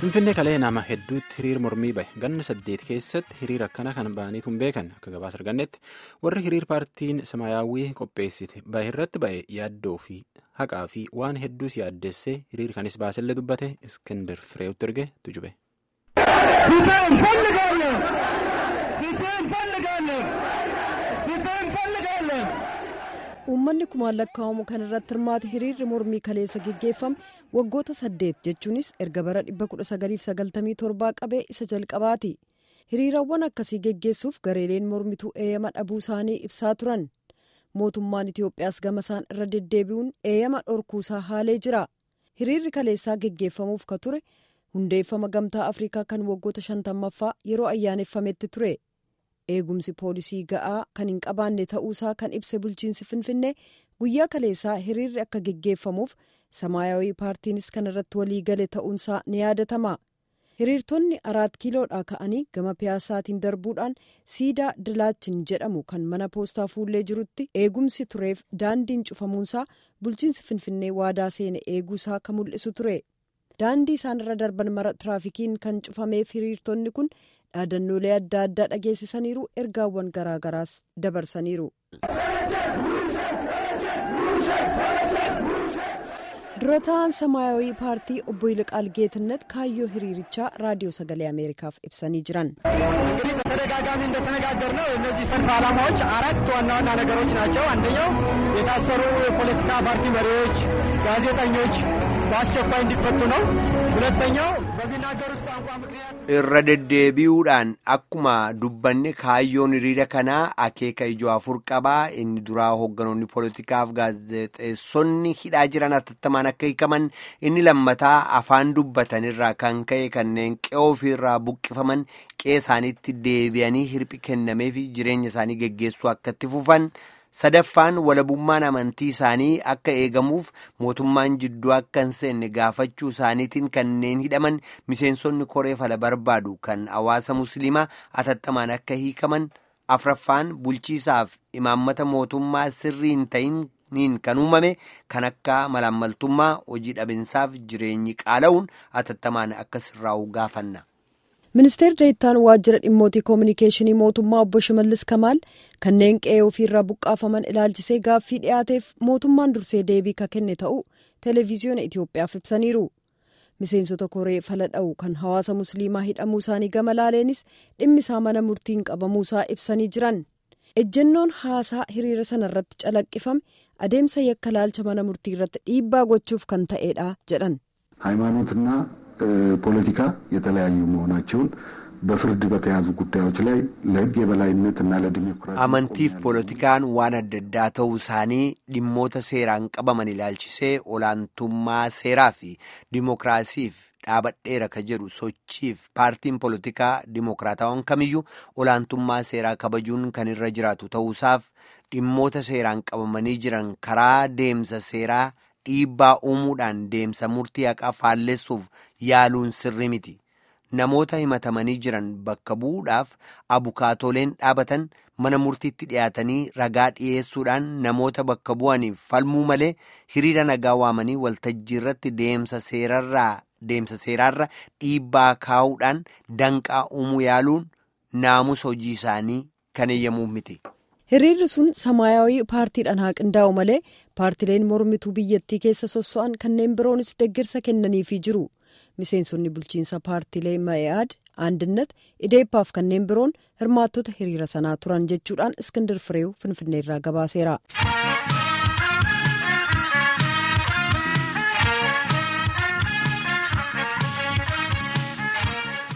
Finfinnee kalee nama hedduutti hiriir mormii bahe ganna saddeet keessatti hiriir akkana kan ba'aniitu hin beekan akka gabaasa argannetti warri hiriir paartiin samaayyaawwii qopheessite bahe irratti ba'e yaaddoo fi haqaa fi waan hedduus yaaddessee hiriir kanis baasellee dubbate iskindar fireewotti erge tujube. uummanni kumaan lakkaa'amu kan irratti hirmaate hiriirri mormii kaleessa geggeeffame waggoota saddeet jechuunis erga bara 1997 qabee isa jalqabaati hiriirawwan akkasii geggeessuuf gareeleen mormituu eeyyama dhabuu isaanii ibsaa turan mootummaan itiyoophiyaas gama isaan irra deddeebi'uun eeyyama dhorkuusaa haalee jira hiriirri kaleessaa geggeeffamuuf ka ture hundeeffama gamtaa afrikaa kan waggoota shantammaffaa yeroo ayyaaneffametti ture. eegumsi poolisii ga'aa kan hin qabaanne ta'uusaa kan ibse bulchiinsi finfinnee guyyaa kaleessaa hiriirri akka geggeeffamuuf samaayawii paartiinis kan irratti walii gale ta'uunsaa ni yaadatama hiriirtonni araat kiiloodhaa ka'anii gama piyaasaatiin darbuudhaan siidaa dilaachin jedhamu kan mana poostaa fuullee jirutti eegumsi tureef daandiin cufamuunsaa bulchiinsi finfinnee waadaa seene eeguusaa kan mul'isu ture daandii isaan irra darban mara tiraafikiin kan cufameef hiriirtonni kun. dhaadannoolee adda addaa dhageessisaniiru ergaawwan garaagaraas dabarsaniiru. dura ta'an samaayawii paartii obbo Yilqaal Geetnet kaayyoo hiriirichaa raadiyoo sagalee ameerikaaf ibsanii jiran. እንግዲህ በተደጋጋሚ እንደተነጋገርነው እነዚህ ሰልፍ ዓላማዎች አራት ዋና ዋና ነገሮች ናቸው። አንደኛው የታሰሩ የፖለቲካ ፓርቲ መሪዎች፣ ጋዜጠኞች በአስቸኳይ እንዲፈቱ ነው። ሁለተኛው በሚናገሩት ቋንቋ ምክንያት irra deddeebi'uudhaan akkuma dubbanne kaayyoon hiriira kanaa akeeka ijoo afur qabaa inni duraa hoogganoonni poolitikaaf gaazexeessonni hidhaa jiran atattamaan akka hiikaman inni lammataa afaan dubbatanirraa kan ka'e kanneen qe'oo ofiirraa buqqifaman qe'ee isaaniitti deebi'anii hirphi kennameef jireenya isaanii geggeessuu akka itti fufan. sadaffaan walabummaan amantii isaanii akka eegamuuf mootummaan jidduu akka hin seenne gaafachuu isaaniitiin kanneen hidhaman miseensonni koree fala barbaadu kan hawaasa musliimaa atattamaan akka hiikaman afraffaan bulchiisaaf imaammata mootummaa sirrii hin ta'iniin kan uumame kan akka malaammaltummaa hojii dhabinsaaf jireenyi qaala'uun atattamaan akka sirraa'u gaafanna. ministeerri deettaan waajjira dhimmootii koominikeeshinii mootummaa obbo shimallis kamaal kanneen qe'ee ofiirraa buqqaafaman ilaalchisee gaaffii dhiyaateef mootummaan dursee deebii ka kenne ta'uu televiziyoona itiyoophiyaaf ibsaniiru miseensota koree fala dha'u kan hawaasa musliimaa hidhamuu isaanii gama laaleenis dhimmisaa mana murtiin qabamuusaa ibsanii jiran ejjennoon haasaa hiriira sana irratti calaqqifame adeemsa yakka laalcha mana murtii irratti dhiibbaa gochuuf kan ta'eedha jedhan. ሃይማኖትና ፖለቲካ የተለያዩ መሆናቸውን በፍርድ በተያዙ ጉዳዮች ላይ ለሕግ የበላይነት እና ለዲሞክራሲ amantiif poolitikaan waan adda addaa ta'uu isaanii dhimmoota seeraan qabaman ilaalchisee olaantummaa seeraa fi dimookiraasiif dhaabadheera ka jedhu sochiif paartiin poolitikaa dimookiraatawwan kamiyyuu olaantummaa seeraa kabajuun kan irra jiraatu ta'uusaaf dhimmoota seeraan qabamanii jiran karaa deemsa seeraa dhiibbaa uumuudhaan deemsa murtii haqaa faallessuuf yaaluun sirri miti namoota himatamanii jiran bakka bu'uudhaaf abukaatoleen dhaabatan mana murtiitti dhiyaatanii ragaa dhiyeessuudhaan namoota bakka bu'aniif falmuu malee hiriira nagaa waamanii waltajjii irratti deemsa seerarraa deemsa seeraarra dhiibbaa kaa'uudhaan danqaa uumuu yaaluun naamusa hojii isaanii kan eeyyamuuf miti. hiriirri sun samaayawii paartiidhaan haa qindaa'u malee paartileen mormituu biyyattii keessa sosso'an kanneen biroonis deeggarsa kennaniifii jiru miseensonni bulchiinsa paartilee ma'i'aad aandinat ideeppaaf kanneen biroon hirmaattota hiriira sanaa turan jechuudhaan iskindir fireew finfinneerraa gabaaseera.